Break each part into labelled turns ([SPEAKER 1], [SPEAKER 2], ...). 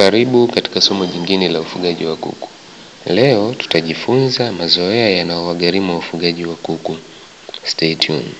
[SPEAKER 1] Karibu katika somo jingine la ufugaji wa kuku. Leo tutajifunza mazoea yanayowagharimu wafugaji wa kuku. Stay tuned.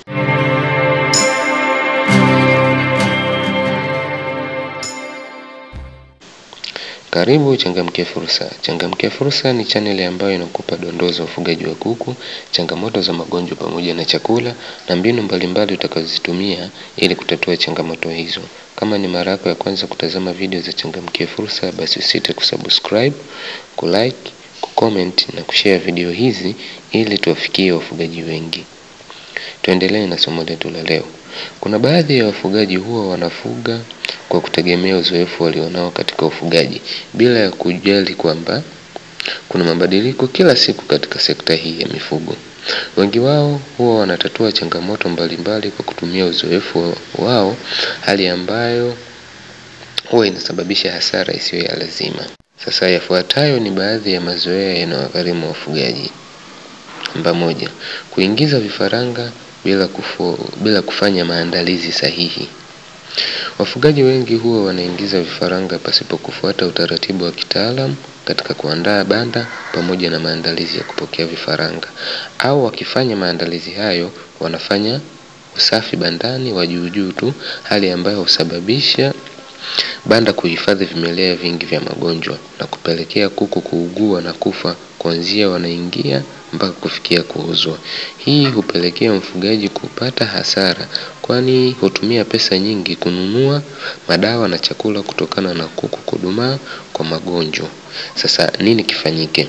[SPEAKER 1] Karibu Changamkia Fursa. Changamkia Fursa ni chaneli ambayo inakupa dondoo za ufugaji wa kuku, changamoto za magonjwa pamoja na chakula na mbinu mbalimbali utakazozitumia ili kutatua changamoto hizo. Kama ni mara yako ya kwanza kutazama video za Changamkia Fursa, basi usite kusubscribe, kulike, kucomment na kushare video hizi ili tuwafikie wafugaji wengi. Tuendelee na somo letu la leo. Kuna baadhi ya wafugaji huwa wanafuga kwa kutegemea uzoefu walionao katika ufugaji bila ya kujali kwamba kuna mabadiliko kila siku katika sekta hii ya mifugo. Wengi wao huwa wanatatua changamoto mbalimbali kwa kutumia uzoefu wao, hali ambayo huwa inasababisha hasara isiyo ya lazima. Sasa yafuatayo ni baadhi ya mazoea yanayowagharimu wafugaji. Namba moja, kuingiza vifaranga bila, kufu, bila kufanya maandalizi sahihi. Wafugaji wengi huwa wanaingiza vifaranga pasipo kufuata utaratibu wa kitaalamu katika kuandaa banda pamoja na maandalizi ya kupokea vifaranga, au wakifanya maandalizi hayo wanafanya usafi bandani wa juu juu tu, hali ambayo husababisha banda kuhifadhi vimelea vingi vya magonjwa na kupelekea kuku kuugua na kufa kuanzia wanaingia mpaka kufikia kuuzwa. Hii hupelekea mfugaji kupata hasara, kwani hutumia pesa nyingi kununua madawa na chakula kutokana na kuku kudumaa kwa magonjwa. Sasa nini kifanyike?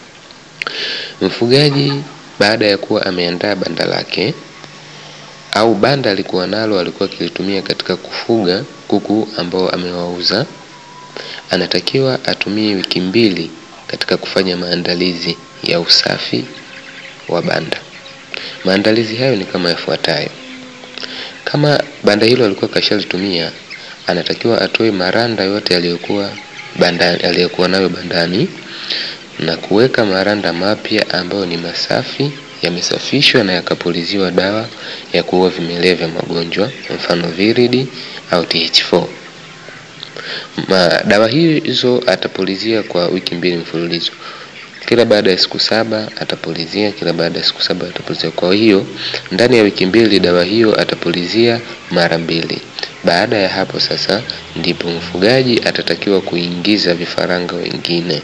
[SPEAKER 1] Mfugaji baada ya kuwa ameandaa banda lake au banda alikuwa nalo alikuwa akilitumia katika kufuga kuku ambao amewauza, anatakiwa atumie wiki mbili katika kufanya maandalizi ya usafi wa banda. Maandalizi hayo ni kama yafuatayo. Kama banda hilo alikuwa kashalitumia, anatakiwa atoe maranda yote aliyokuwa bandani, aliyokuwa nayo bandani na kuweka maranda mapya ambayo ni masafi, yamesafishwa na yakapuliziwa dawa ya kuua vimelea vya magonjwa, mfano viridi au TH4. Ma, dawa hizo atapulizia kwa wiki mbili mfululizo. Kila baada ya siku saba atapulizia, kila baada ya siku saba atapulizia. Kwa hiyo ndani ya wiki mbili dawa hiyo atapulizia mara mbili. Baada ya hapo sasa ndipo mfugaji atatakiwa kuingiza vifaranga wengine.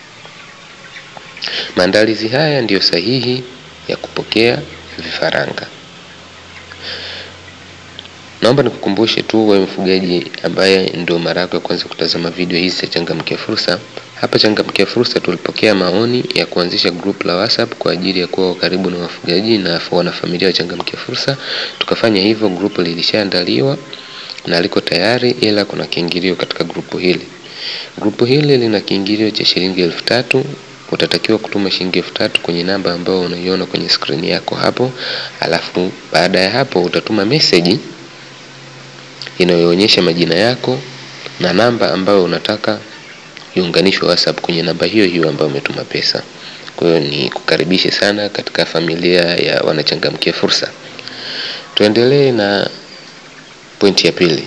[SPEAKER 1] Maandalizi haya ndiyo sahihi ya kupokea vifaranga. Naomba nikukumbushe tu wewe mfugaji ambaye ndio mara yako ya kwanza kutazama video hizi za Changamkia Fursa. Hapa Changamkia Fursa tulipokea maoni ya kuanzisha group la WhatsApp kwa ajili ya kuwa karibu na wafugaji na wanafamilia wa Changamkia Fursa. Tukafanya hivyo, group lilishaandaliwa na liko tayari, ila kuna kiingilio katika grupu hili. Grupu hili lina kiingilio cha shilingi elfu tatu. Utatakiwa kutuma shilingi elfu tatu kwenye namba ambayo unaiona kwenye skrini yako hapo, alafu baada ya hapo utatuma message inayoonyesha majina yako na namba ambayo unataka iunganishwe WhatsApp kwenye namba hiyo hiyo ambayo umetuma pesa. Kwa hiyo ni kukaribishe sana katika familia ya wanachangamkia fursa. Tuendelee na pointi ya pili.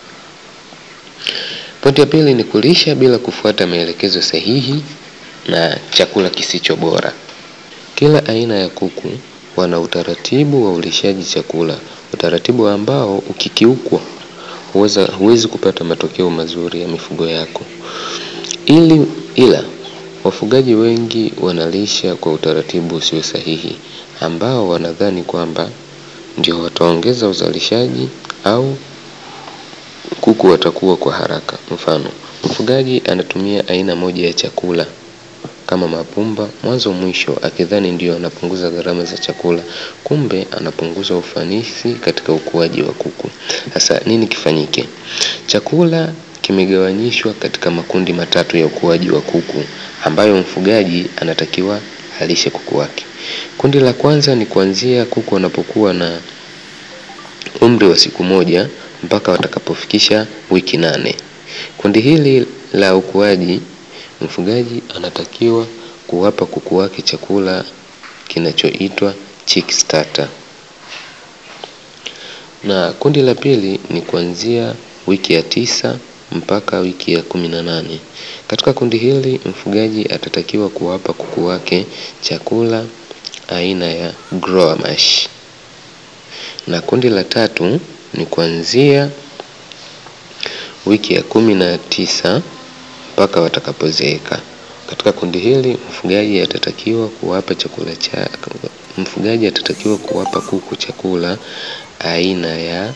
[SPEAKER 1] Pointi ya pili ni kulisha bila kufuata maelekezo sahihi na chakula kisicho bora. Kila aina ya kuku wana utaratibu wa ulishaji chakula, utaratibu ambao ukikiukwa huweza huwezi kupata matokeo mazuri ya mifugo yako. Ili ila wafugaji wengi wanalisha kwa utaratibu usio sahihi, ambao wanadhani kwamba ndio wataongeza uzalishaji au kuku watakuwa kwa haraka. Mfano, mfugaji anatumia aina moja ya chakula kama mapumba mwanzo mwisho, akidhani ndio anapunguza gharama za chakula, kumbe anapunguza ufanisi katika ukuaji wa kuku. Sasa nini kifanyike? Chakula kimegawanyishwa katika makundi matatu ya ukuaji wa kuku ambayo mfugaji anatakiwa alishe kuku wake. Kundi la kwanza ni kuanzia kuku wanapokuwa na umri wa siku moja mpaka watakapofikisha wiki nane. Kundi hili la ukuaji mfugaji anatakiwa kuwapa kuku wake chakula kinachoitwa chick starter. Na kundi la pili ni kuanzia wiki ya tisa mpaka wiki ya kumi na nane. Katika kundi hili mfugaji atatakiwa kuwapa kuku wake chakula aina ya grower mash. Na kundi la tatu ni kuanzia wiki ya kumi na tisa mpaka watakapozeeka. Katika kundi hili mfugaji atatakiwa kuwapa chakula cha mfugaji atatakiwa kuwapa kuku chakula aina ya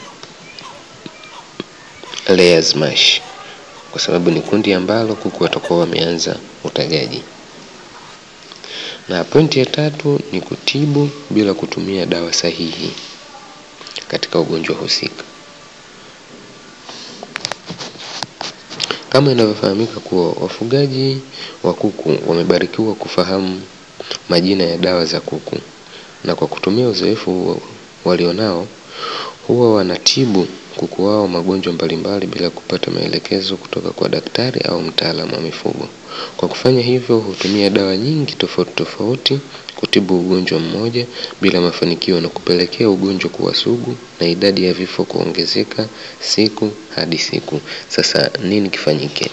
[SPEAKER 1] layers mash kwa sababu ni kundi ambalo kuku watakuwa wameanza utagaji. Na pointi ya tatu ni kutibu bila kutumia dawa sahihi katika ugonjwa husika. Kama inavyofahamika kuwa wafugaji wa kuku wamebarikiwa kufahamu majina ya dawa za kuku, na kwa kutumia uzoefu walionao huwa wanatibu kuku wao magonjwa mbalimbali bila kupata maelekezo kutoka kwa daktari au mtaalamu wa mifugo. Kwa kufanya hivyo, hutumia dawa nyingi tofauti tofauti kutibu ugonjwa mmoja bila mafanikio na kupelekea ugonjwa kuwa sugu na idadi ya vifo kuongezeka siku hadi siku. Sasa nini kifanyike?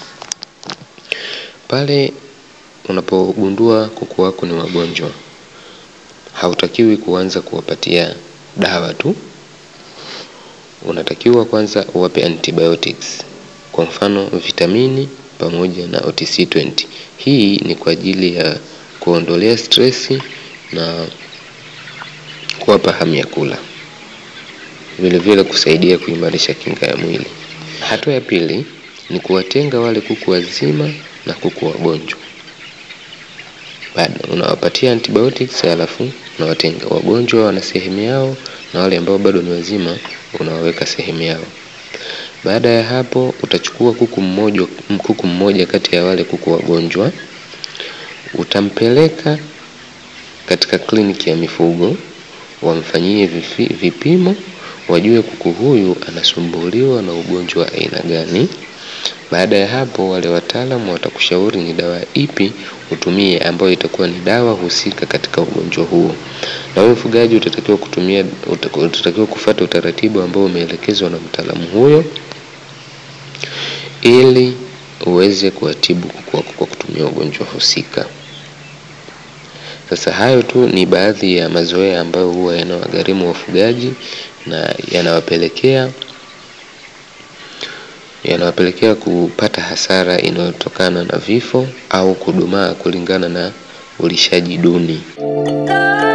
[SPEAKER 1] Pale unapogundua kuku wako ni wagonjwa, hautakiwi kuanza kuwapatia dawa tu. Unatakiwa kwanza uwape antibiotics, kwa mfano vitamini pamoja na OTC20. Hii ni kwa ajili ya kuondolea stresi na kuwapa hamu ya kula, vile vile kusaidia kuimarisha kinga ya mwili. Hatua ya pili ni kuwatenga wale kuku wazima na kuku wagonjwa. Baada unawapatia antibiotics, halafu unawatenga. Wagonjwa wana sehemu yao na wale ambao bado ni wazima unawaweka sehemu yao. Baada ya hapo utachukua kuku mmoja, kuku mmoja kati ya wale kuku wagonjwa utampeleka katika kliniki ya mifugo wamfanyie vipimo, wajue kuku huyu anasumbuliwa na ugonjwa wa aina gani. Baada ya hapo, wale wataalamu watakushauri ni dawa ipi utumie, ambayo itakuwa ni dawa husika katika ugonjwa huo, na wewe mfugaji utatakiwa kutumia, utatakiwa kufuata utaratibu ambao umeelekezwa na mtaalamu huyo ili uweze kuwatibu kuku wako kwa kutumia ugonjwa husika. Sasa hayo tu ni baadhi ya mazoea ambayo huwa yanawagharimu wafugaji na yanawapelekea yanawapelekea kupata hasara inayotokana na vifo au kudumaa kulingana na ulishaji duni.